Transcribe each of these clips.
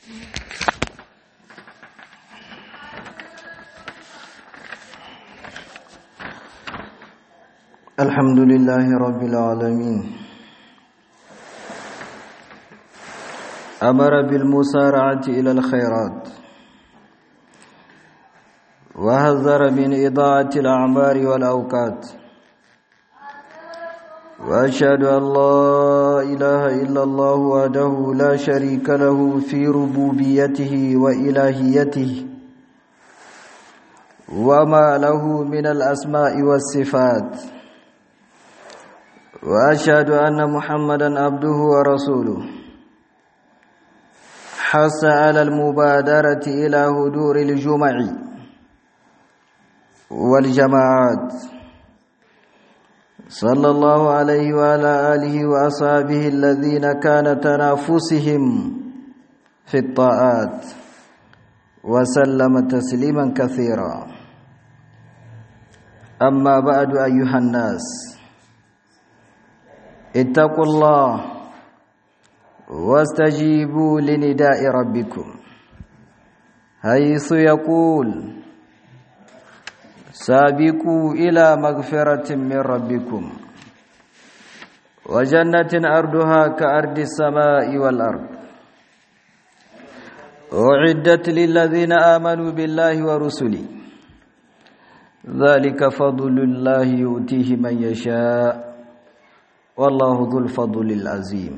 الحمد لله رب العالمين أمر بالمسارعة إلى الخيرات وهذر من إضاعة الأعمار والأوقات وأشهد أن لا إله إلا الله وحده لا شريك له في ربوبيته وإلهيته وما له من الأسماء والصفات وأشهد أن محمدا عبده ورسوله حث على المبادرة إلى هدور الجمع والجماعات صلى الله عليه وعلى آله وأصحابه الذين كان تنافسهم في الطاعات وسلم تسليما كثيرا أما بعد أيها الناس اتقوا الله واستجيبوا لنداء ربكم حيث يقول سابقوا إلى مغفرة من ربكم وجنة أرضها كأرض السماء والأرض أعدت للذين آمنوا بالله ورسله ذلك فضل الله يؤتيه من يشاء والله ذو الفضل العظيم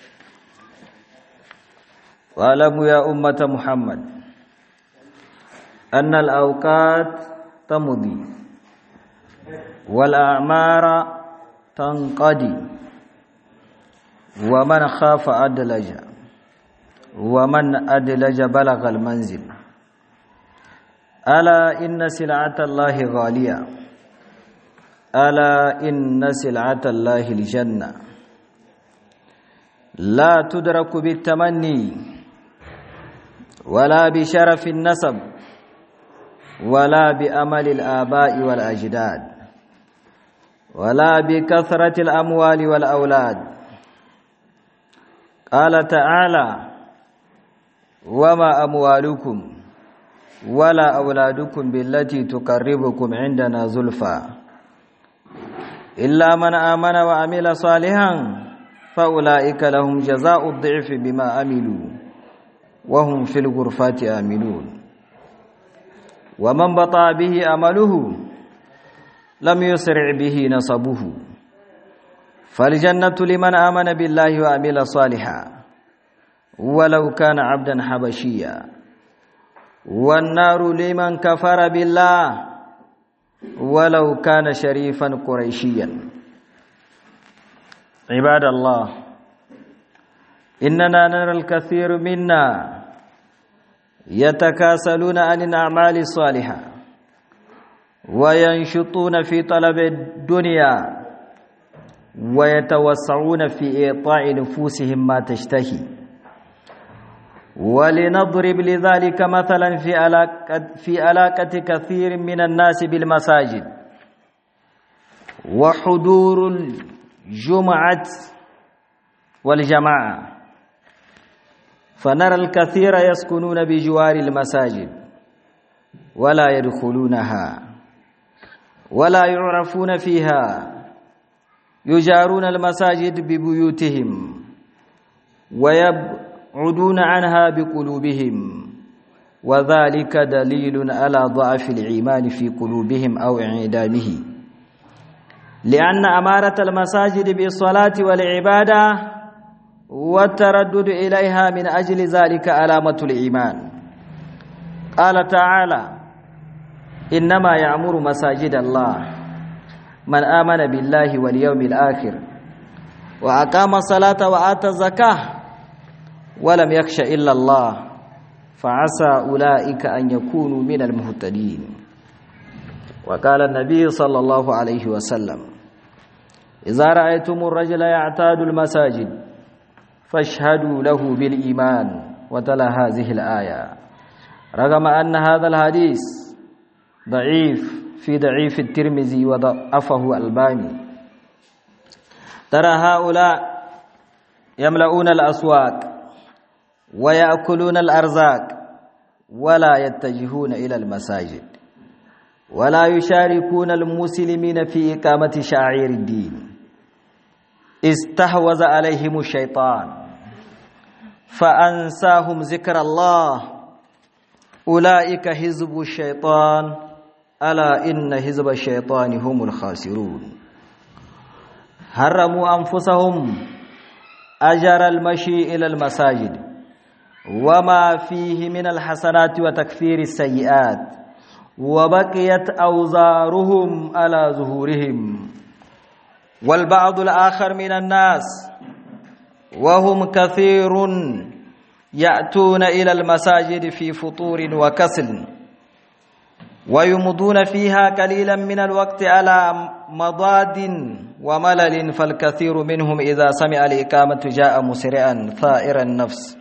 واعلموا يا أمة محمد أن الأوقات تمضي والأعمار تنقضي ومن خاف أدلج ومن أدلج بلغ المنزل ألا إن سلعة الله غالية ألا إن سلعة الله الجنة لا تدرك بالتمني ولا بشرف النسب ولا بأمل الآباء والأجداد ولا بكثرة الأموال والأولاد قال تعالى وما أموالكم ولا أولادكم بالتي تقربكم عندنا زلفى إلا من آمن وعمل صالحا فأولئك لهم جزاء الضعف بما عملوا وهم في الغرفات آمنون ومن بطأ به أمله لم يسرع به نصبه فالجنة لمن آمن بالله وعمل صالحا ولو كان عبدا حبشيا والنار لمن كفر بالله ولو كان شريفا قريشيا عباد الله إننا نرى الكثير منا يتكاسلون عن الأعمال الصالحة وينشطون في طلب الدنيا ويتوسعون في إعطاء نفوسهم ما تشتهي ولنضرب لذلك مثلا في علاقة, في علاقة كثير من الناس بالمساجد وحضور الجمعة والجماعة فنرى الكثير يسكنون بجوار المساجد ولا يدخلونها ولا يعرفون فيها يجارون المساجد ببيوتهم ويبعدون عنها بقلوبهم وذلك دليل على ضعف الإيمان في قلوبهم أو انعدامه لأن أمارة المساجد بالصلاة والعبادة والتردد إليها من أجل ذلك علامة الإيمان قال تعالى إنما يعمر مساجد الله من آمن بالله واليوم الآخر وأقام الصلاة وآتى الزكاة ولم يخش إلا الله فعسى أولئك أن يكونوا من المهتدين وقال النبي صلى الله عليه وسلم إذا رأيتم الرجل يعتاد المساجد فاشهدوا له بالإيمان وتلا هذه الآية رغم أن هذا الحديث ضعيف في ضعيف الترمذي وضعفه الباني ترى هؤلاء يملؤون الأسواق ويأكلون الأرزاق ولا يتجهون إلى المساجد ولا يشاركون المسلمين في إقامة شعائر الدين استحوذ عليهم الشيطان فأنساهم ذكر الله أولئك حزب الشيطان ألا إن حزب الشيطان هم الخاسرون هرموا أنفسهم أجر المشي إلى المساجد وما فيه من الحسنات وتكفير السيئات وبقيت أوزارهم على ظهورهم والبعض الآخر من الناس وهم كثير يأتون إلى المساجد في فطور وكسل ويمضون فيها قليلا من الوقت على مضاد وملل فالكثير منهم إذا سمع الإقامة جاء مسرعا ثائر النفس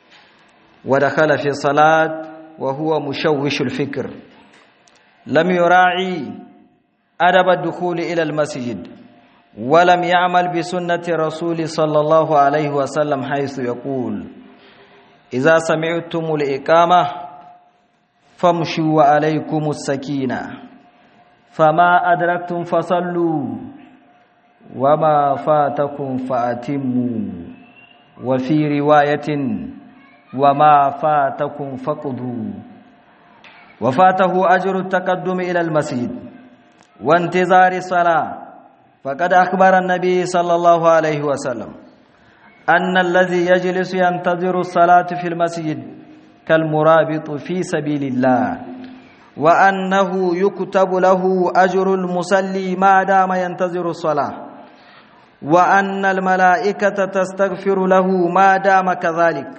ودخل في الصلاة وهو مشوش الفكر لم يراعي أدب الدخول إلى المسجد ولم يعمل بسنة رسول صلى الله عليه وسلم حيث يقول إذا سمعتم الإقامة فامشوا وعليكم السكينة فما أدركتم فصلوا وما فاتكم فأتموا وفي رواية وما فاتكم فقدوا وفاته أجر التقدم إلى المسجد وانتظار الصلاة فقد أخبر النبي صلى الله عليه وسلم أن الذي يجلس ينتظر الصلاة في المسجد كالمرابط في سبيل الله وأنه يكتب له أجر المصلي ما دام ينتظر الصلاة وأن الملائكة تستغفر له ما دام كذلك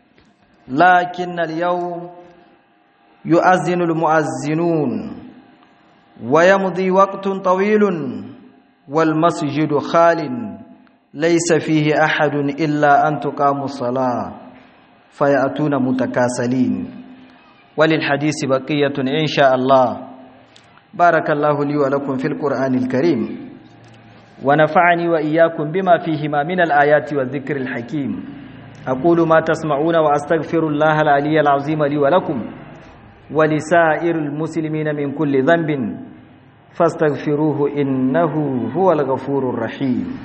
لكن اليوم يؤذن المؤذنون ويمضي وقت طويل والمسجد خال ليس فيه أحد إلا أن تقام الصلاة فيأتون متكاسلين وللحديث بقية إن شاء الله بارك الله لي ولكم في القرآن الكريم ونفعني وإياكم بما فيهما من الآيات والذكر الحكيم أقول ما تسمعون وأستغفر الله العلي العظيم لي ولكم ولسائر المسلمين من كل ذنب فاستغفروه إنه هو الغفور الرحيم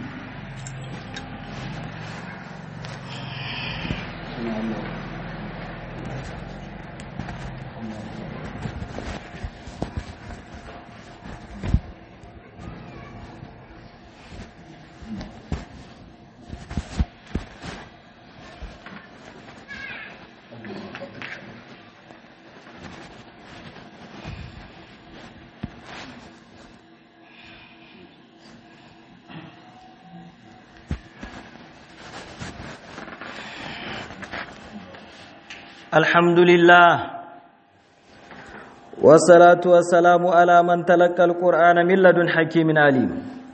الحمد لله والصلاة والسلام على من تلقى القرآن من لدن حكيم عليم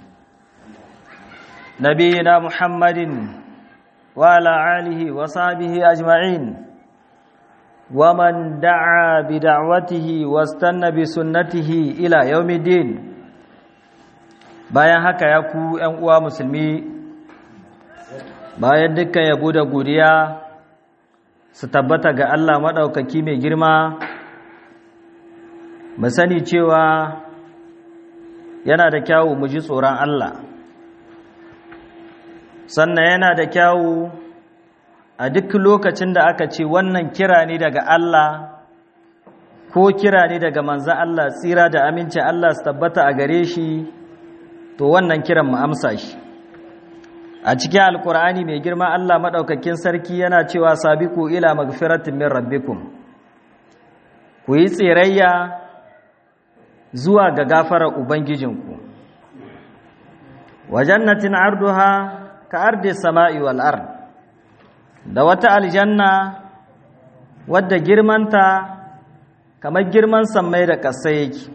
نبينا محمد وعلى آله وصحبه أجمعين ومن دعا بدعوته واستنى بسنته إلى يوم الدين bayan haka ya ku ‘yan uwa musulmi bayan dukkan yabo da godiya su tabbata ga Allah maɗaukaki mai girma mu sani cewa yana da kyawu mu ji tsoron Allah sannan yana da kyawu a duk lokacin da aka ce wannan kira ne daga Allah ko kira ne daga manzan Allah tsira da amincin Allah su tabbata a gare shi to wannan kiran mu amsa shi a cikin alkur'ani mai girma Allah maɗaukakin sarki yana cewa sabiku ila magfiratin min rabbikum ku yi tsirayya zuwa ga gafarar ubangijinku wa jannatin arduha ka ardi sama'i wal ard da wata aljanna wadda girmanta kamar girman sammai da ƙasa yake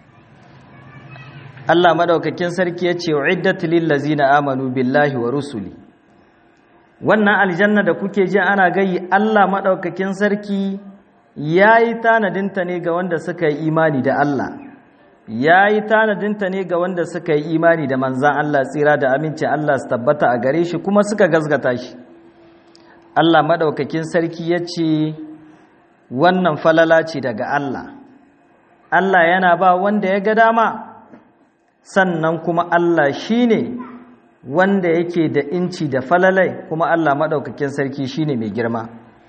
Allah madaukakin sarki ya ce uiddat lil ladzina amanu billahi wa rusuli wannan aljanna da kuke ji ana gayi Allah madaukakin sarki yayi tanadinta ne ga wanda suka yi imani da Allah yayi tanadinta ne ga wanda suka yi imani da manzan Allah tsira da aminci Allah su tabbata a gare shi kuma suka gazgata shi Allah maɗaukakin sarki ya ce wannan falala ce daga Allah Allah yana ba wanda ya ga dama sannan kuma Allah shi ne wanda yake da inci da falalai kuma Allah maɗaukakin sarki shi ne mai girma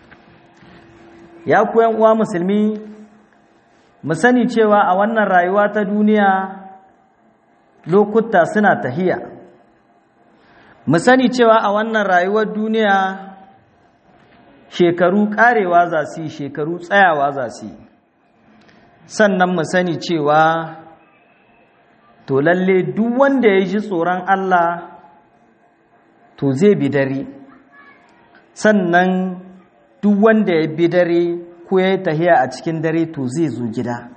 ya kuyan uwa musulmi mu sani cewa a wannan rayuwa ta duniya lokuta suna tahiya mu sani cewa a wannan rayuwar duniya shekaru karewa za su yi shekaru tsayawa za su yi sannan mu sani cewa to lalle duk wanda ya ji tsoron Allah to zai bi dare sannan duk wanda ya bi dare ko ya yi tahiya a cikin dare to zai zo gida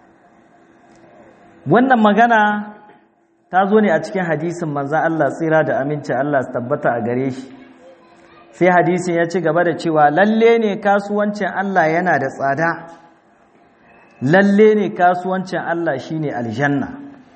wannan magana ta zo ne a cikin hadisin manzan Allah tsira da aminci Allah su tabbata a gare shi sai hadisin ya ci gaba da cewa lalle ne kasuwancin Allah yana da tsada lalle ne kasuwancin Allah shine aljanna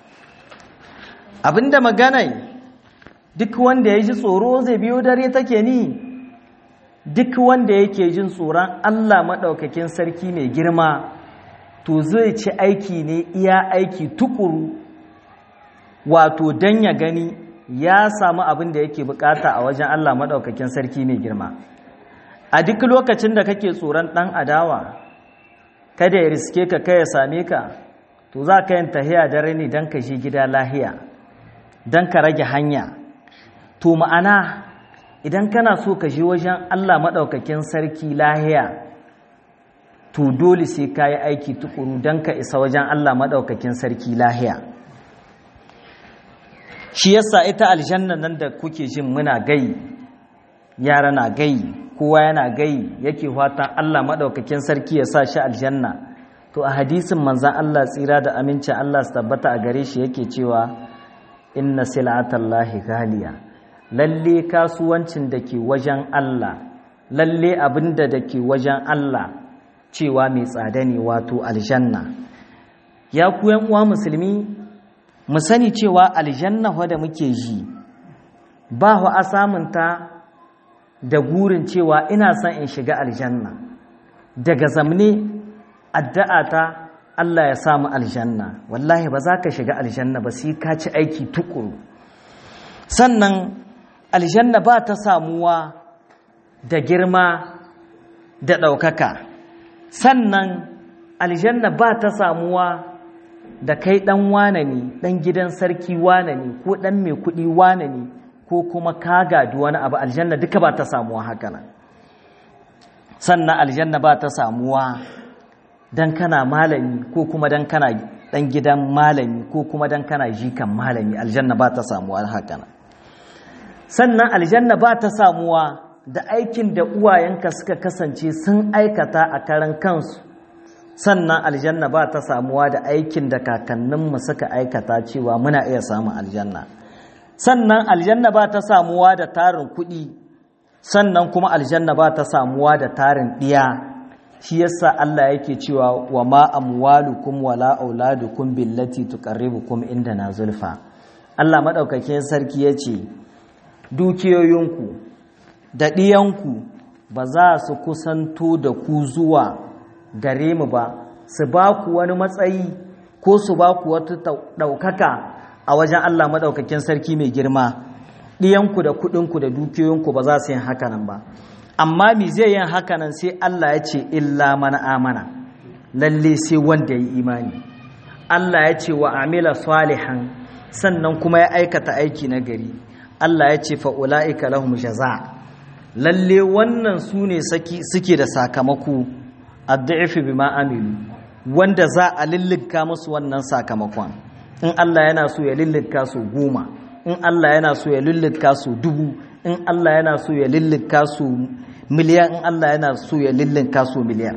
abinda maganai duk wanda ya ji tsoro zai biyo dare take ni duk wanda yake jin tsoron Allah maɗaukakin sarki mai girma to zai ci aiki ne iya aiki tukuru wato don ya gani ya samu abin da yake bukata a wajen Allah maɗaukakin sarki mai girma a duk lokacin da kake tsoron ɗan adawa kada ya riske ka kai ya same ka to za ka yin tahiya dare ne don ka shi gida lahiya don ka rage hanya to ma'ana idan kana so ka je wajen Allah maɗaukakin sarki lahiya to dole sai ka yi aiki tukuru don ka isa wajen Allah maɗaukakin sarki lahiya shi yasa ita aljanna nan da kuke jin muna gai yara na gai kowa yana gai yake fatan Allah maɗaukakin sarki ya sa shi aljanna to a hadisin manzan Allah tsira da amincin Allah su tabbata a gare shi yake cewa inna sil'atallahi ghaliya lalle kasuwancin da ke wajen Allah lalle abinda da ke wajen Allah cewa mai tsada ne wato aljanna ya ku uwa musulmi mu sani cewa aljanna wadda muke ji ba wa a samunta da gurin cewa ina son in shiga aljanna daga zamne addu'ata Allah ya samu aljanna wallahi ba za ka shiga aljanna ba sai ka ci aiki tukuru sannan aljanna ba ta samuwa da girma da ɗaukaka sannan aljanna ba ta samuwa da kai ɗan wane ne ɗan gidan sarki wane ne ko ɗan mai kuɗi wane ne ko kuma ka gadi wani abu aljanna duka ba ta samuwa haka nan sannan aljanna ba ta samuwa don kana malami ko kuma don kana ɗan gidan malami ko kuma don kana jikan malami aljanna ba ta samuwa haka nan sannan aljanna ba ta samuwa da aikin da uwayenka suka kasance sun aikata a karan kansu sannan aljanna ba ta samuwa da aikin da kakanninmu suka aikata cewa muna iya samun aljanna sannan aljanna ba ta samuwa da tarin kuɗi sannan kuma aljanna ba ta samuwa da tarin ɗiya shi yasa Allah yake cewa wa ma amwalukum wala auladukum billati tuqarribukum indana zulfa Allah madaukakin sarki yace dukiyoyinku da ɗiyanku ba za su kusanto da ku zuwa gare mu ba su ba ku wani matsayi ko su ba ku wata ɗaukaka a wajen Allah maɗaukakin sarki mai girma ɗiyanku da kuɗinku da dukiyoyinku ba za su yin hakanan ba amma mi zai yin hakanan sai Allah ya ce illa mana amana lalle sai wanda ya yi imani Allah ya ce wa amila salihan sannan kuma ya aikata aiki na gari Allah ya ce fa'ula'ika lahum jaza lalle wannan su ne suke da sakamako addu'ifi bima amilu wanda za a lillika musu wannan sakamakon in Allah yana so ya lillika su goma in Allah yana so ya lillika su dubu in Allah yana so ya lillika su miliyan in Allah yana so ya lillika su miliyan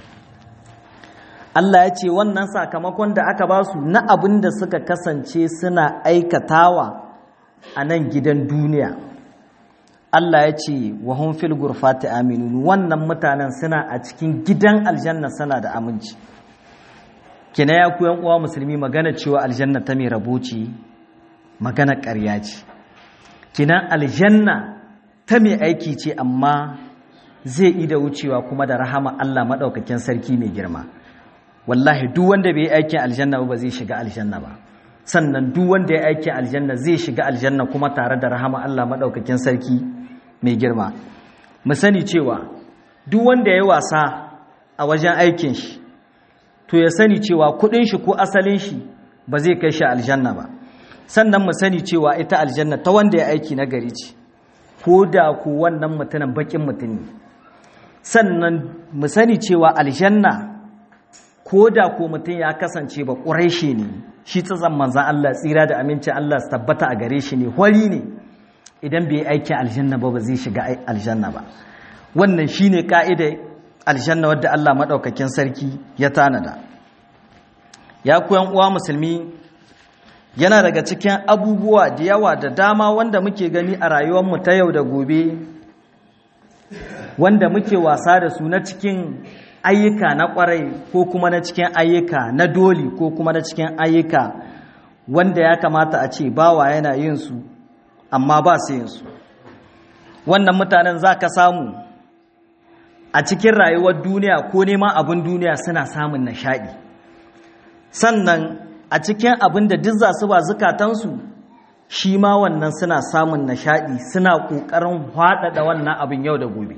Allah ya ce wannan sakamakon da aka ba su na abin da suka kasance suna aikatawa a nan gidan duniya Allah ya ce wa hun fil gurfati aminun wannan mutanen suna a cikin gidan aljanna suna da aminci kina ya ku uwa musulmi magana cewa aljanna ta mai rabo ce magana ƙarya ce kina aljanna ta mai aiki ce amma zai ida wucewa kuma da rahama Allah maɗaukakin sarki mai girma wallahi duk wanda bai yi aikin aljanna ba zai shiga aljanna ba sannan duk wanda ya aikin aljanna zai shiga aljanna kuma tare da rahama Allah maɗaukakin sarki mai girma mu sani cewa duk wanda ya wasa a wajen aikin shi to ya sani cewa kuɗin shi ko asalin shi ba zai kai shi aljanna ba sannan mu sani cewa ita aljanna ta wanda ya aiki na gari ce ko da ku wannan mutumin bakin mutum ne sannan mu sani cewa aljanna ko da ko mutum ya kasance ba ƙureshe ne shi tsazan manzan Allah tsira da amincin Allah su tabbata a gare shi ne hwari ne idan bai aikin aljanna ba ba zai shiga aljanna ba wannan shi ne ƙa'idar aljanna wadda Allah maɗaukakin sarki ya tanada ya koyan uwa musulmi yana daga cikin abubuwa da yawa da dama wanda muke gani a rayuwarmu ta yau da gobe wanda muke wasa da su na cikin ayyuka na kwarai ko kuma na cikin ayyuka na doli ko kuma na cikin ayyuka wanda ya kamata a ce bawa yana yin su amma ba su yin su wannan mutanen za ka samu a cikin rayuwar duniya ko neman abin duniya suna samun nishaɗi sannan a cikin abin da duk za su ba zukatansu shi ma wannan suna samun nishaɗi suna ƙoƙarin haɗaɗa wannan abin yau da gobe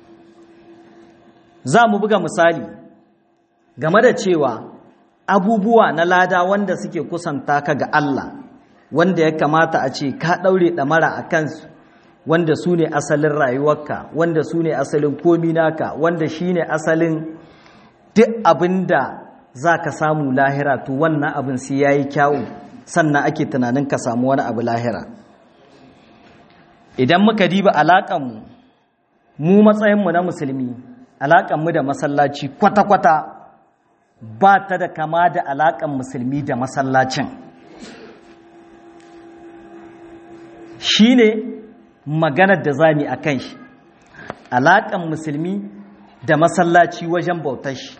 za mu buga misali game da cewa abubuwa na lada wanda suke kusanta ka ga Allah wanda ya kamata a ce ka ɗaure ɗamara a kansu wanda su ne asalin rayuwarka wanda su ne asalin komi naka wanda shi ne asalin duk abin da za ka samu lahira to wannan abin sai ya yi kyawu sannan ake tunanin ka samu wani abu lahira idan muka diba alaƙanmu mu matsayinmu na musulmi alaƙanmu da masallaci kwata-kwata ba ta da kama da alaƙan musulmi da masallacin shi ne maganar da zami a kan shi alaƙan musulmi da masallaci wajen bautar shi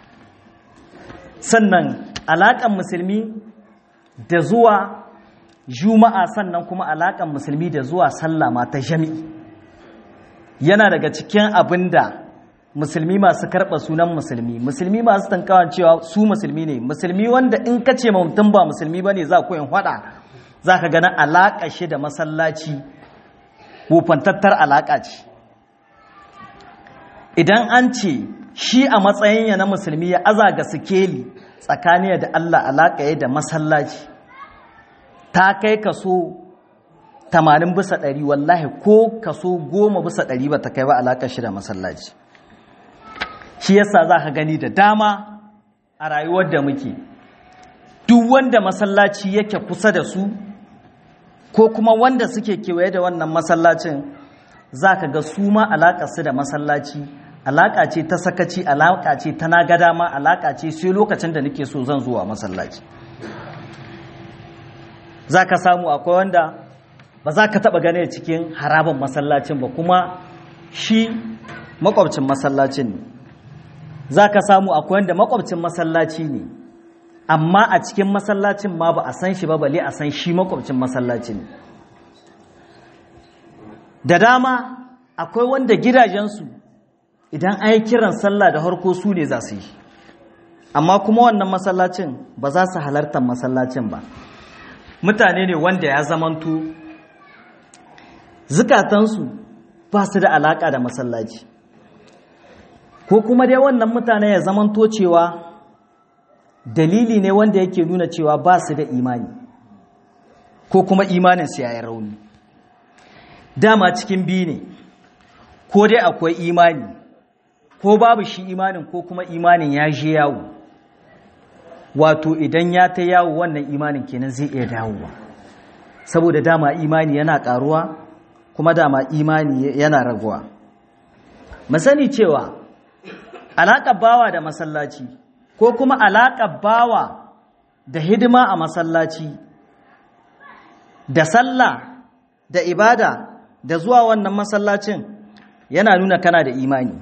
sannan alaƙan musulmi da zuwa juma'a sannan kuma alaƙan musulmi da zuwa sallama ta jami'i yana daga cikin abin da musulmi masu karɓa sunan musulmi musulmi masu tankawan cewa su musulmi ne musulmi wanda in ka ce mutum ba musulmi ba ne za ku yin hada za ka gana alaƙa shi da masallaci wufantattar alaƙa ce idan an ce shi a matsayin ya na musulmi ya aza ga sikeli tsakaniya da Allah alaƙa ya da masallaci ta kai kaso 80 bisa 100 wallahi ko kaso 10 bisa 100 ba ta kai ba alaƙa shi da masallaci shi yasa za ka gani da dama a rayuwar da muke duk wanda masallaci yake kusa da su ko kuma wanda suke kewaye da wannan masallacin za ka ga su ma su da masallaci alaƙa ce ta sakaci alaƙa ce ta na ga dama alaƙa ce sai lokacin da nake so zan zuwa masallaci za ka samu akwai wanda ba za ka taɓa gane cikin haraban masallacin ba kuma shi makwabcin masallacin ne za ka samu akwai wanda makwabcin masallaci ne amma a cikin masallacin ma ba a san shi ba bale a san shi makwabcin masallacin ne da dama akwai wanda gidajensu idan an yi kiran sallah da harko su ne za su yi amma kuma wannan masallacin ba za su halartar masallacin ba mutane ne wanda ya zamanto zukatansu ba su da alaka da masallaci ko kuma dai wannan mutane ya zamanto cewa dalili ne wanda yake nuna cewa ba su da imani ko kuma imanin su yayin rauni dama cikin biyu ne ko dai akwai imani ko babu shi imanin ko kuma imanin ya je yawo wato idan ya ta yawo wannan imanin kenan zai iya dawowa saboda dama imani yana karuwa kuma dama imani yana raguwa masani cewa alaƙar bawa da masallaci ko kuma alaƙar bawa da hidima a masallaci da sallah da ibada da zuwa wannan masallacin yana nuna kana da imani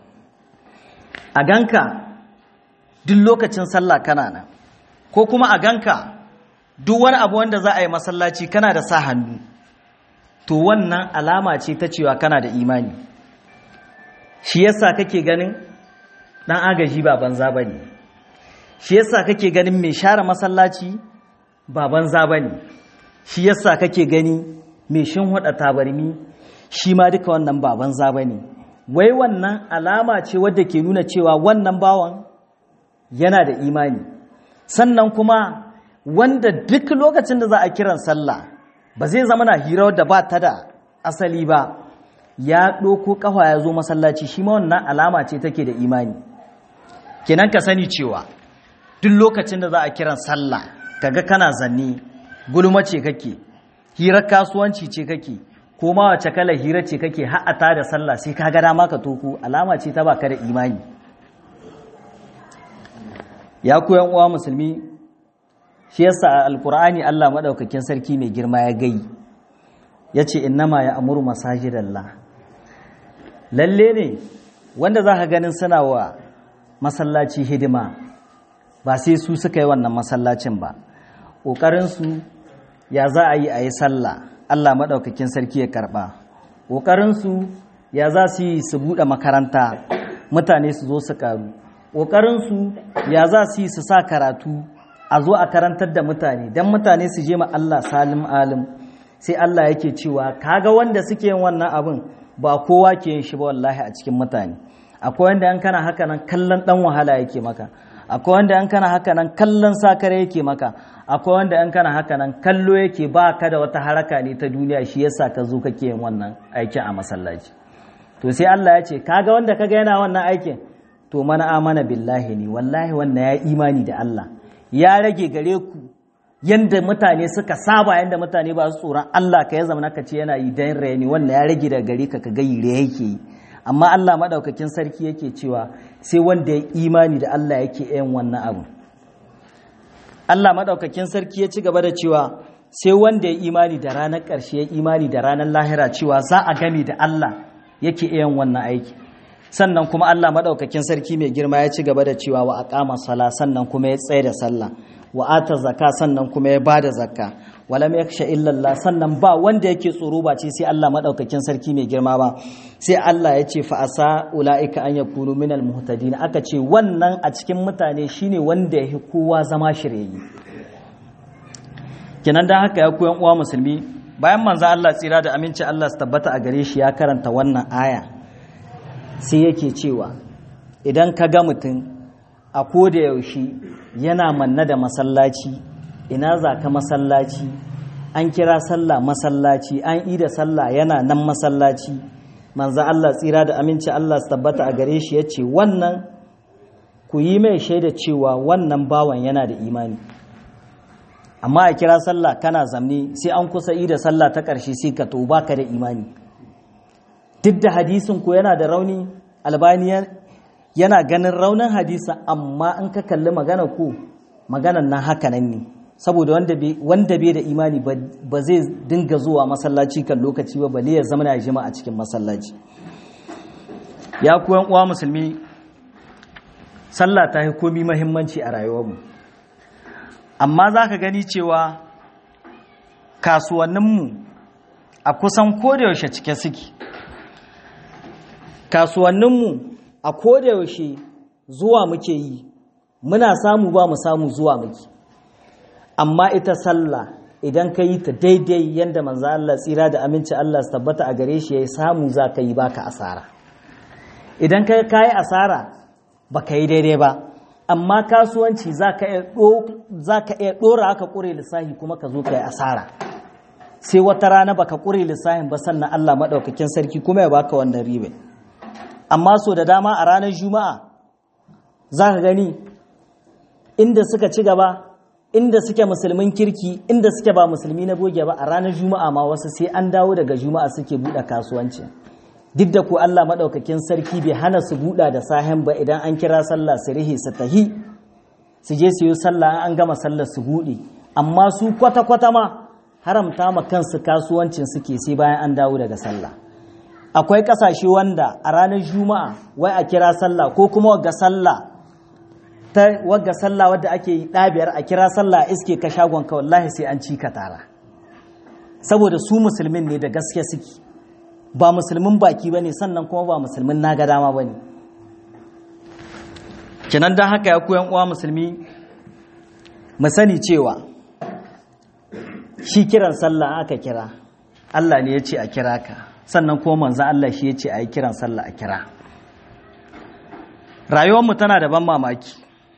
a ganka duk lokacin sallah kana nan ko kuma a ganka duk wani abu wanda za a yi masallaci kana da sa hannu to wannan alama ce ta cewa kana da imani shi yasa kake ganin dan agaji ba banza bane shi yasa kake ganin mai share masallaci ba banza bane shi yasa kake gani mai shinhuda tabarmi shi ma duka wannan ba banza bane wai wannan alama ce wadda ke nuna cewa wannan bawan yana da imani sannan kuma wanda duk lokacin da za a kiran sallah ba zai zama na hira da ba ta da asali ba ya ɗoko ƙafa ya zo masallaci shi ma wannan alama ce take da imani kenan ka sani cewa duk lokacin da za a kiran sallah kaga kana zanne gulma ce kake hirar kasuwanci ce kake ko ma wace kala hira ce kake ha'ata da sallah sai ka ga dama ka toko alama ce ta baka da imani ya ku yan uwa musulmi shi yasa a alkur'ani Allah madaukakin sarki mai girma ya gai yace innama ya amuru masajidallah lalle ne wanda za ka ganin suna wa masallaci hidima ba sai su suka yi wannan masallacin ba ƙoƙarinsu ya za a yi a yi sallah Allah maɗaukakin sarki ya karɓa ƙoƙarinsu ya za su yi su buɗe makaranta mutane su zo su ƙaru ƙoƙarinsu ya za su yi su sa karatu a zo a karantar da mutane don mutane su je ma Allah salim alim sai Allah yake cewa kaga wanda suke yin wannan abin ba kowa ke yin shi ba wallahi a cikin mutane akwai wanda an kana haka nan kallon dan wahala yake maka akwai wanda an kana haka nan kallon sakare yake maka akwai wanda an kana haka nan kallo yake ba ka da wata haraka ne ta duniya shi yasa ka zo kake yin wannan aikin a masallaci to sai Allah ya ce kaga wanda kaga yana wannan aikin to mana amana billahi ne wallahi wannan ya imani da Allah ya rage gare ku yanda mutane suka saba yanda mutane ba su tsoron Allah ka ya zama ka ce yana yi dan rayani wannan ya rage daga gare ka ka ga yire yake yi amma Allah madaukakin sarki yake cewa sai wanda ya imani da Allah yake yin wannan abu Allah madaukakin sarki ya ci gaba da cewa sai wanda ya imani da ranar ƙarshe ya imani da ranar lahira cewa za a gami da Allah yake yin wannan aiki sannan kuma Allah madaukakin sarki mai girma ya ci gaba da cewa wa aqama sala sannan kuma ya tsaye da sallah wa ata zakka sannan kuma ya bada zakka walam yakhsha illa Allah sannan ba wanda yake tsoro ba ce sai Allah madaukakin sarki mai girma ba sai Allah ya ce fa asa ulaika an yakunu minal muhtadin aka ce wannan a cikin mutane shine wanda yake kowa zama shirye kinan dan haka ya koyan uwa musulmi bayan manzo Allah tsira da aminci Allah su tabbata a gare shi ya karanta wannan aya sai yake cewa idan ka ga mutum a koda yaushe yana manna da masallaci ina za ka masallaci an kira sallah masallaci an ida sallah yana nan masallaci manzo Allah tsira da aminci Allah su tabbata a gare shi ya ce wannan ku yi mai shaida cewa wannan bawan yana da imani amma a kira sallah kana zamne sai an kusa ida sallah ta ƙarshe sai ka to baka da imani duk da hadisin ko yana da rauni albani yana ganin raunin hadisa amma in ka kalli magana ko maganan nan haka nan ne saboda wanda bai da imani ba zai dinga zuwa masallaci kan lokaci ba bale ya zama ya jima a cikin masallaci ya kuwan uwa musulmi sallah ta yi komi mahimmanci a rayuwarmu amma za ka gani cewa kasuwanninmu a kusan kodayaushe cike suke kasuwanninmu a kodayaushe zuwa muke yi muna samu ba mu samu zuwa muke amma ita sallah idan ka yi ta daidai yadda manzo Allah tsira da aminci Allah su tabbata a gare shi ya samu za ka yi baka asara idan ka yi asara ba ka yi daidai ba amma kasuwanci za ka iya ɗora aka ƙure lissahi kuma ka zo ka yi asara sai wata rana baka ƙure lissahin ba sannan Allah maɗaukakin sarki kuma ya baka wannan ribe amma so da dama a ranar juma'a za ka gani inda suka ci gaba inda suke musulmin kirki inda suke ba musulmi na boge ba a ranar juma'a ma wasu sai an dawo daga juma'a suke buɗe kasuwanci duk da ku Allah maɗaukakin sarki bai hana su buɗa da sahen ba idan an kira sallah su rihe su tahi su je su yi sallah an gama sallah su buɗe amma su kwata-kwata ma haramta ma kansu kasuwancin suke sai bayan an dawo daga sallah akwai ƙasashe wanda a ranar juma'a wai a kira sallah ko kuma wagga sallah ta wagga sallah wadda ake yi ɗabiyar a kira sallah iske ka shagon ka wallahi sai an ci ka tara saboda su musulmin ne da gaske suke ba musulmin baki ba ne sannan kuma ba musulmin naga dama ba ne kinan don haka ya koyan uwa musulmi mu sani cewa shi kiran sallah aka kira Allah ne ya ce a kira ka sannan kuma manzan Allah shi ya ce a yi kiran sallah a kira rayuwarmu tana da ban mamaki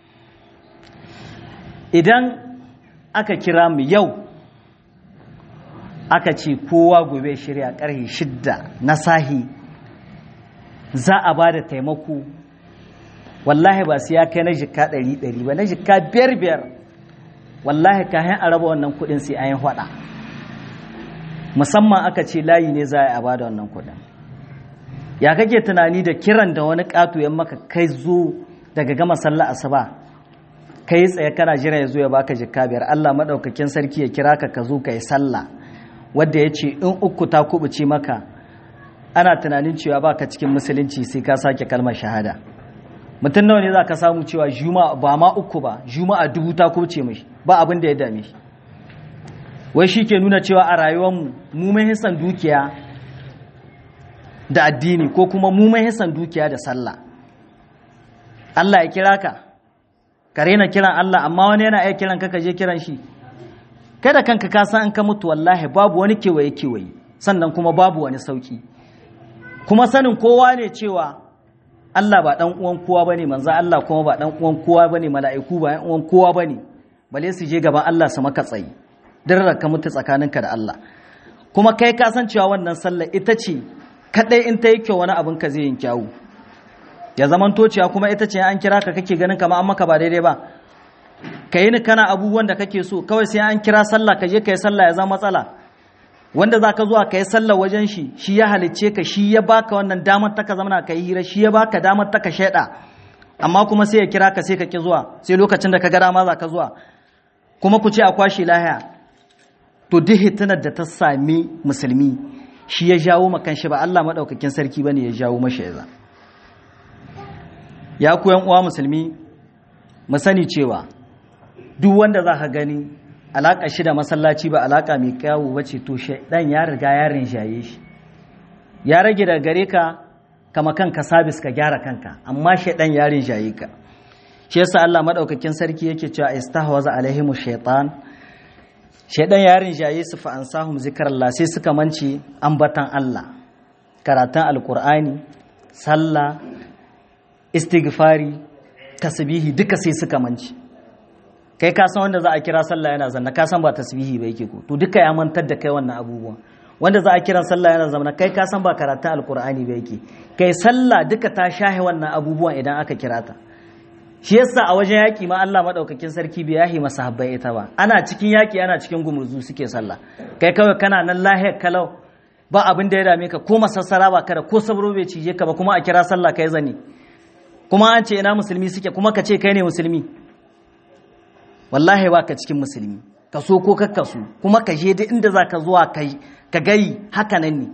idan aka kira mu yau aka ce kowa gobe shirya karhe shidda na sahi za a ba da taimako wallahi ba su ya kai na jika ɗari ɗari ba na jika biyar biyar wallahi kayan a raba wannan kudin sai an yi hwada musamman aka ce layi ne za a ba da wannan kudin ya kake tunani da kiran da wani ƙato ya maka kai zo daga gama sallah asuba kai tsaye kana jira ya zo ya baka jika biyar Allah maɗaukakin sarki ya kira ka ka zo ka yi sallah wadda ya ce in uku ta kubuce maka ana tunanin cewa baka cikin musulunci sai ka sake kalmar shahada mutum nawa ne za ka samu cewa juma'a ba ma uku ba juma'a dubu ta kubuce mashi ba abin da ya dame shi wai shi ke nuna cewa a rayuwarmu mu mai hisan dukiya da addini ko kuma mu mai hisan dukiya da sallah Allah ya kira ka ka rena kiran Allah amma wani yana iya kiran ka ka je kiran shi kada kanka ka san an ka mutu wallahi babu wani kewaye kewaye sannan kuma babu wani sauki kuma sanin kowa ne cewa Allah ba dan uwan kowa bane manzo Allah kuma ba dan uwan kowa bane mala'iku ba dan uwan kowa bane bale su je gaban Allah su maka tsayi dirrar ka mutu tsakaninka da Allah kuma kai ka san cewa wannan sallar ita ce kadai in ta yi kyau wani abin ka zai yin kyawu ya zaman tociya kuma ita ce an kira ka kake ganin kamar an maka ba daidai ba ka yi ni kana abubuwan da kake so kawai sai an kira sallah ka je ka yi sallah ya zama matsala wanda za ka zuwa ka yi sallah wajen shi shi ya halicce ka shi ya baka wannan damar ta ka zamana ka yi hira shi ya baka damar ta ka shaida amma kuma sai ya kira ka sai ka ki zuwa sai lokacin da ka ga dama za ka zuwa kuma ku ce a kwashe lahiya to duk hitinar da ta sami musulmi shi ya jawo makan shi ba Allah maɗaukakin sarki bane ya jawo mashi ya ya ku yan uwa musulmi mu sani cewa duk wanda za ka gani alaƙa shi da masallaci ba alaƙa mai kyawu ba ce to shaidan ya riga ya rinjaye shi ya rage da gare ka kama kanka sabis ka gyara kanka amma shaidan ya rinjaye ka shi yasa Allah madaukakin sarki yake cewa istahwaza alaihimu shaitan shaidan ya rinjaye su fa ansahum zikrallah sai suka mance ambatan Allah karatun alqur'ani sallah istighfari tasbihi duka sai suka manci kai ka san wanda za a kira sallah yana zanna ka san ba tasbihi ba yake ko to duka ya mantar da kai wannan abubuwan wanda za a kira sallah yana zanna kai ka san ba karatun alkur'ani ba yake kai sallah duka ta shahe wannan abubuwan idan aka kira ta shi yasa a wajen yaki ma Allah madaukakin sarki bai yahi masahabbai ita ba ana cikin yaki ana cikin gumurzu suke sallah kai kawai kana nan lahiyar kalau ba abin da ya dame ka ko masassara ba kada ko sabro bai cije ka ba kuma a kira sallah kai zane kuma an ce ina musulmi suke kuma ka ce kai ne musulmi wallahi ba ka cikin musulmi ka so ko kakka so kuma ka je duk inda za ka zuwa ka gayi haka nan ne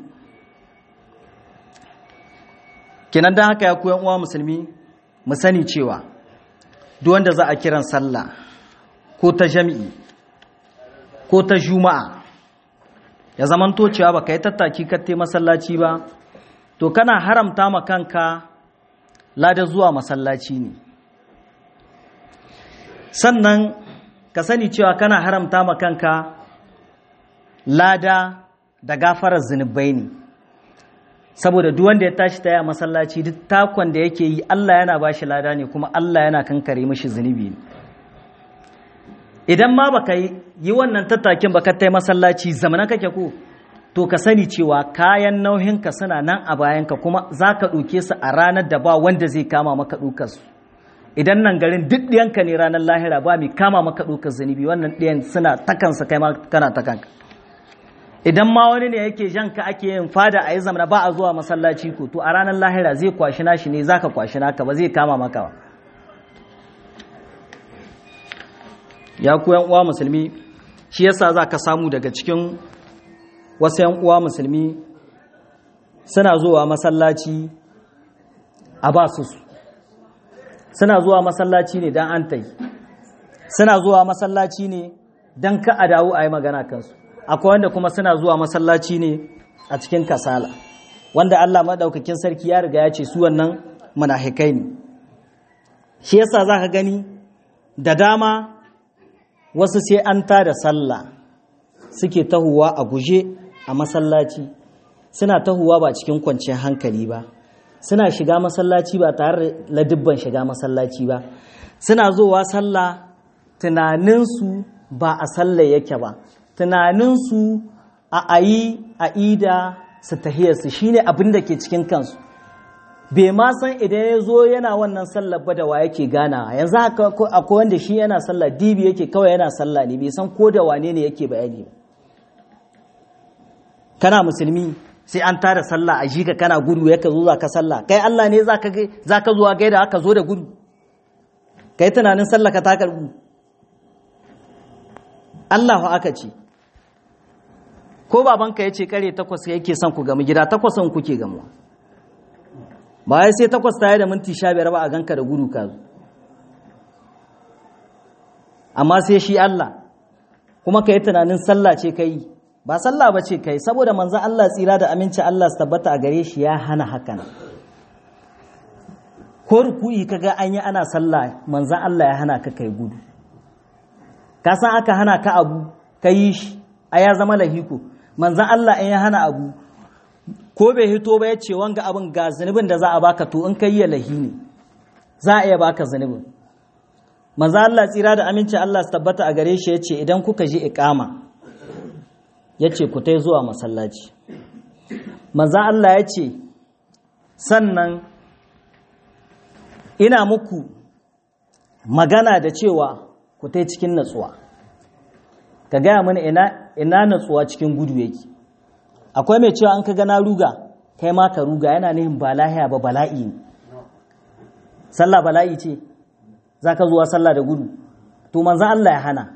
kenan don haka ya koyan uwa musulmi mu sani cewa duk wanda za a kiran sallah ko ta jami'i ko ta juma'a ya zamanto cewa ba ka yi tattaki katte masallaci ba to kana haramta ma kanka lada zuwa masallaci ne sannan ka sani cewa kana haramta ma kanka lada da gafarar zunubai ne saboda duk wanda ya tashi ta yi a masallaci duk takon da yake yi Allah yana ba shi lada ne kuma Allah yana kankare mashi zunubi ne idan ma baka yi wannan tattakin baka ta yi masallaci zamana kake ko to ka sani cewa kayan nauhinka suna nan a bayanka kuma za ka ɗauke su a ranar da ba wanda zai kama maka ɗukar su idan nan garin duk ɗiyanka ne ranar lahira ba mai kama maka ɗaukar zunubi wannan ɗiyan suna takansa kai ma kana takanka idan ma wani ne yake jan ka ake yin fada a yi zamana ba a zuwa masallaci ko to a ranar lahira zai kwashi nashi ne zaka kwashi naka ba zai kama maka ba ya ku yan uwa musulmi shi yasa za ka samu daga cikin wasu yan uwa musulmi suna zuwa masallaci a ba su su suna zuwa masallaci ne don an tai suna zuwa masallaci ne don ka a dawo a yi magana kansu akwai wanda kuma suna zuwa masallaci ne a cikin kasala wanda Allah maɗaukakin sarki ya riga ya ce su wannan munafikai ne shi yasa za ka gani da dama wasu sai an da sallah suke tahuwa a guje a masallaci suna tahuwa ba cikin kwanciyar hankali ba suna shiga masallaci ba tare da ladibban shiga masallaci ba suna zowa sallah tunaninsu ba a sallah yake ba tunaninsu a ayi a ida su tahiyarsu shine abin da ke cikin kansu bai ma san idan ya zo yana wannan sallar ba da wa yake gana yanzu akwai wanda shi yana sallah dibi yake kawai yana sallah ne bai san ko da wane ne yake bayani ba kana musulmi sai an tara sallah a shi ka kana gudu ya ka zo za ka sallah kai Allah ne za ka zuwa gaida aka zo da gudu kai tunanin sallah ka ta karbu Allah aka ce ko babanka ya ce kare takwas yake son ku gamu gida takwasan kuke gamuwa ba ya sai takwas tare da minti sha biyar ba a ganka da gudu ka zo amma sai shi Allah kuma ka yi tunanin sallah ce ka yi ba sallah ba ce ka yi saboda manzan Allah tsira da aminci Allah su tabbata a gare shi ya hana hakan ko ruku'i ka ga an yi ana sallah manzan Allah ya hana ka kai gudu ka san aka hana ka abu ka yi shi a ya zama lahiko manzan Allah in ya hana abu ko bai hito ba ya ce wanga abin ga zunubin da za a baka to in kai ya lahi ne za a iya baka zunubin manzan Allah tsira da aminci Allah su tabbata a gare shi ya ce idan kuka ji iqama ya ce ku tai zuwa masallaci manzan Allah ya ce sannan ina muku magana da cewa ku tai cikin natsuwa ka gaya mana ina ina natsuwa cikin gudu yake akwai mai cewa an ka gana ruga kai ma ka ruga yana nihin ba lahiya ba bala'i ne sallah bala'i ce za ka zuwa sallah da gudu to manzan Allah ya hana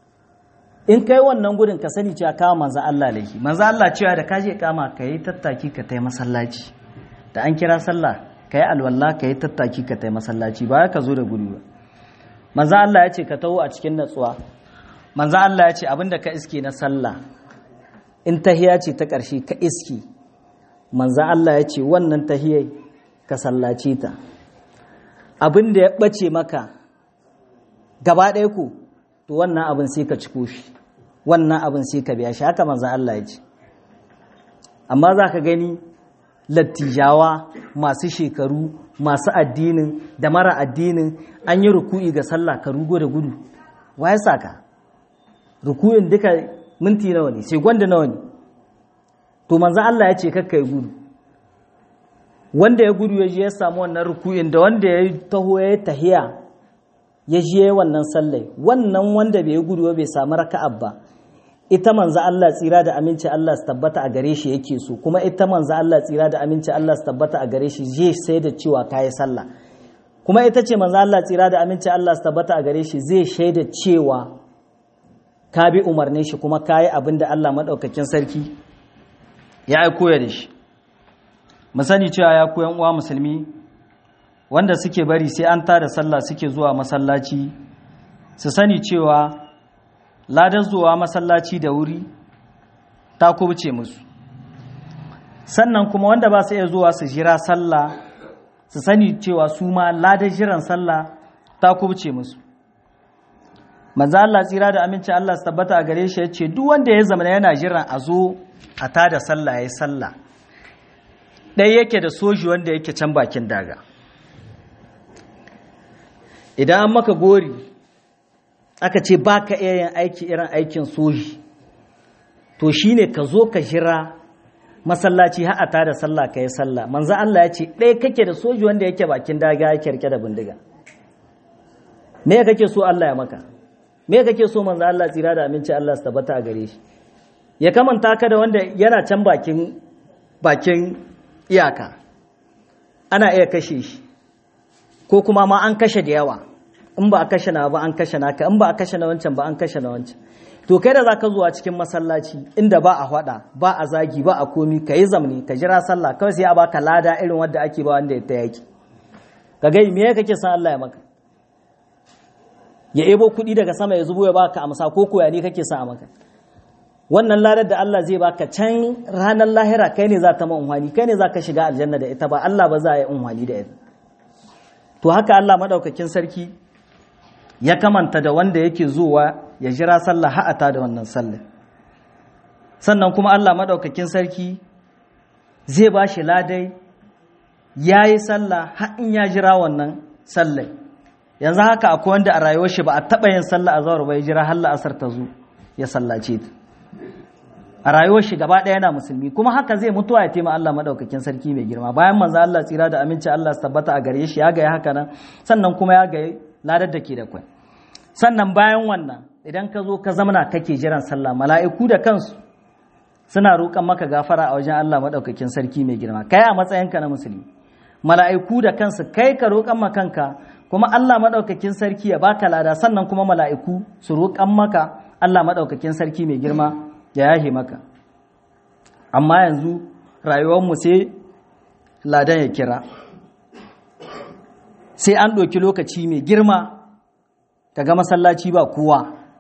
in kai wannan gudun ka sani cewa kawo manzan Allah laifi manzan Allah cewa da kaje kama ka yi tattaki ka tai masallaci da an kira sallah ka yi alwala ka yi tattaki ka tai masallaci ba ka zo da gudu ba manzan Allah ya ce ka taho a cikin natsuwa manzan Allah ya ce abinda ka iske na sallah in tahiya ce ta ƙarshe ka iski manzan Allah ya ce wannan tahiyai ka sallace ta abin da ya ɓace maka gaba ɗaya ku to wannan abin sai ka ciko shi wannan abin sai ka biya shi haka manzan Allah ya ce amma za ka gani lattijawa masu shekaru masu addinin da mara addinin an yi ruku'i ga sallah ka rugo da gudu wa ya saka ruku'in duka minti nawa ne sai gwanda nawa ne to manzan Allah ya ce kakka ya gudu wanda ya gudu ya je ya samu wannan ruku'in da wanda ya taho ya tahiya ya je wannan sallai wannan wanda bai gudu bai samu raka'a ba ita manzan Allah tsira da aminci Allah su tabbata a gare shi yake so kuma ita manzan Allah tsira da aminci Allah su tabbata a gare shi zai sai da cewa kayi sallah kuma ita ce manzan Allah tsira da aminci Allah su tabbata a gare shi zai shaida cewa ka bi umarnin shi kuma ka yi abin da Allah maɗaukakin sarki ya aiko ya da shi mu sani cewa ya koyan uwa musulmi wanda suke bari sai an tada sallah suke zuwa masallaci su sani cewa ladan zuwa masallaci da wuri ta kubce musu sannan kuma wanda ba su iya zuwa su jira sallah su sani cewa su ma ladan jiran sallah ta kubce musu manzo Allah tsira da aminci Allah su tabbata a gare shi yace duk wanda ya zama yana jiran a zo a tada sallah yayi sallah dai yake da soji wanda yake can bakin daga idan an maka gori aka ce baka iya yin aiki irin aikin soji to shine ka zo ka jira masallaci har a tada sallah ka yi sallah manzo Allah ya ce ɗaya kake da soji wanda yake bakin daga yake rike da bindiga me kake so Allah ya maka me kake so manzo Allah tsira da aminci Allah su tabbata a gare shi ya kamanta ka da wanda yana can bakin bakin iyaka ana iya kashe shi ko kuma ma an kashe da yawa in ba a kashe na ba an kashe naka in ba a kashe na wancan ba an kashe na wancan to kai da zaka zuwa cikin masallaci inda ba a hada ba a zagi ba a komi ka yi zamani ka jira sallah kawai sai a baka lada irin wanda ake ba wanda ya ta yaki ka gai me kake san Allah ya maka ya ebo kuɗi daga sama ya zubo ya baka amsa ko koya ne kake sa a maka wannan ladar da Allah zai baka can ranar lahira kai ne za ta ma unhwani kai ne za ka shiga aljanna da ita ba Allah ba za a yi unhwani da ita to haka Allah maɗaukakin sarki ya kamanta da wanda yake zuwa ya jira sallah ha'ata da wannan sallah sannan kuma Allah maɗaukakin sarki zai ba shi ladai ya yi sallah har in ya jira wannan sallah yanzu haka akwai wanda a rayuwar shi ba a taɓa yin sallah a zawar ba ya jira har la'asar ta zo ya sallace ta a rayuwar shi gaba ɗaya yana musulmi kuma haka zai mutuwa ya tema Allah madaukakin sarki mai girma bayan manzo Allah tsira da aminci Allah su tabbata a gare shi ya ga haka nan sannan kuma ya ga ladar da ke da kwai sannan bayan wannan idan ka zo ka zamana kake jiran sallah mala'iku da kansu suna roƙon maka gafara a wajen Allah madaukakin sarki mai girma kai a matsayinka na musulmi mala'iku da kansu kai ka roƙon makanka kuma Allah madaukakin sarki ya baka lada sannan kuma mala'iku su roƙon maka Allah madaukakin sarki mai girma ya yahe maka amma yanzu rayuwarmu sai ladan ya kira sai an ɗauki lokaci mai girma kaga masallaci ba kowa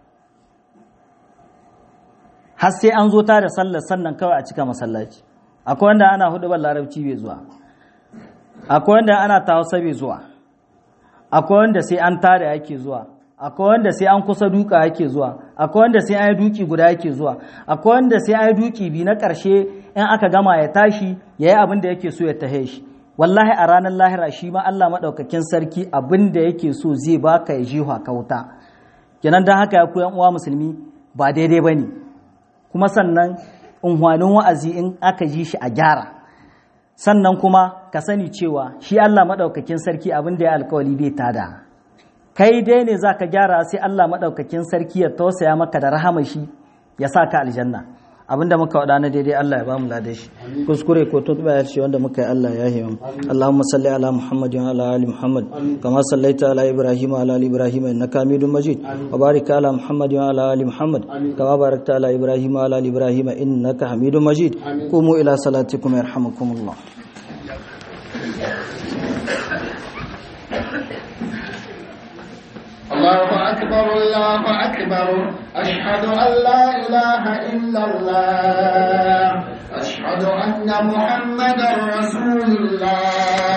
har sai an zo ta da sallar sannan kawai a cika masallaci akwai wanda ana hudu ban larabci bai zuwa akwai wanda ana ta hausa bai zuwa akwai wanda sai an tada yake zuwa akwai wanda sai an kusa duka yake zuwa akwai wanda sai an yi duki guda yake zuwa akwai wanda sai an yi duki bi na ƙarshe in aka gama ya tashi ya yi abin da yake so ya tahe shi wallahi a ranar lahira shi ma Allah maɗaukakin sarki abin da yake so zai baka ya jiwa kauta kenan don haka ya ku yan uwa musulmi ba daidai ba ne kuma sannan unhwanin wa'azi in aka ji shi a gyara sannan kuma ka sani cewa shi Allah maɗaukakin sarki abin da ya alkawali bai tada kai dai ne za ka gyara sai Allah maɗaukakin sarki ya tausaya maka da rahama shi ya sa ka aljanna abinda muka wada na daidai Allah ya bamu ladan shi kuskure ko tutuba ya ce wanda muka yi Allah ya yi mu Allahumma salli ala Muhammad wa ala ali Muhammad kama sallaita ala Ibrahim wa ala ali Ibrahim innaka Hamidum Majid wa barik ala Muhammad wa ala ali Muhammad kama barakta ala Ibrahim wa ala ali Ibrahim innaka Hamidum Majid qumu ila salatikum yarhamukumullah الله أكبر الله أكبر أشهد أن لا إله إلا الله أشهد أن محمدا رسول الله